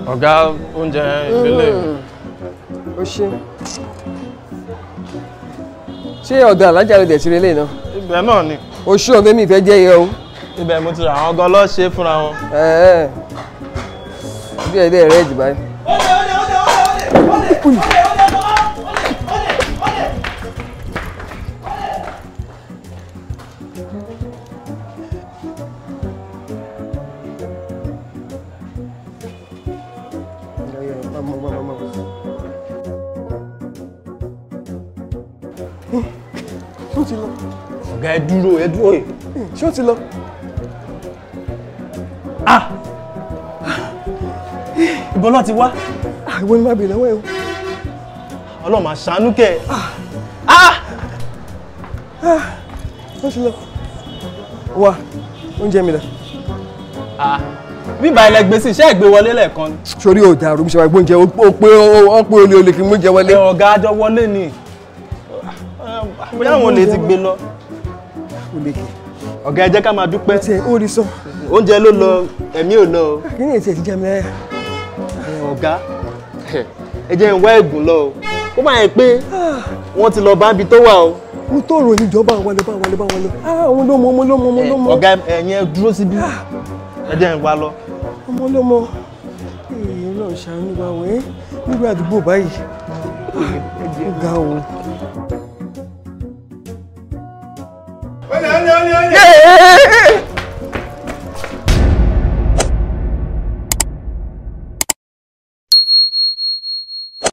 ọ̀gá oúnjẹ ìbílẹ̀ ó ṣe ṣé ọ̀dọ̀ alájà ló dẹ̀ ti relé náà ibẹ̀ náà ni oṣù ọ̀gbẹ́ mi ìfẹ́ jẹ́ yẹ o ibẹ̀ mo ti rà àwọn gan lọ́ọ́ ṣe fúnra wọn. ẹ̀ẹ́ bí ẹ̀ dẹ́ rẹ̀ jù báyìí. ṣé ó ti lọ ọ̀gá ẹ dúró ẹ dúró yìí. ṣé ó ti lọ ìbọn náà ti wá àwọn ni máa bèèrè lọ́wọ́ ẹ̀ o. ọlọ́run máa ṣàánú kẹ́ ó ti lọ wá oúnjẹ mi dà ẹ. bíbá ilẹ̀ gbèsè iṣẹ́ ìgbé wọlé lẹ́ẹ̀kan ni. sórí òdà àrùn ṣe wà gbóúnjẹ ó pé ó pé olè olè kí n mú jẹ wọlé. ẹ ọ̀gá àjọ wọlé ni bóyá àwọn olè ti gbé lọ. olè kì ọ̀gá ẹ jẹ́ ká máa dúpẹ́ í tiẹ̀ ó rí sọ oúnjẹ ló lọ ẹ̀mí ò lọ o. kí ni èsì ẹ̀ ti jẹ́ mi láyà. ẹ ọ̀gá ẹ jẹ́ ń wá ẹ̀gùn lọ o kó má yẹ pé wọ́n ti lọ bá ibi tó wà o. mo tó rò ní ìjọba àwọn ọlọ́ba àwọn ọlọ́ba àwọn ọlọ́ba àwọn ló mọ ọmọ ló mọ ọmọ ló mọ ọ̀gá ẹ̀yin ẹ dúró síbí ẹ jẹ́ ń wá lọ. ọmọ ló mọ èèyàn náà ṣàánú wa wẹ́ nígbà àdúgbò báyìí ó ga o. Olè olè olè olè.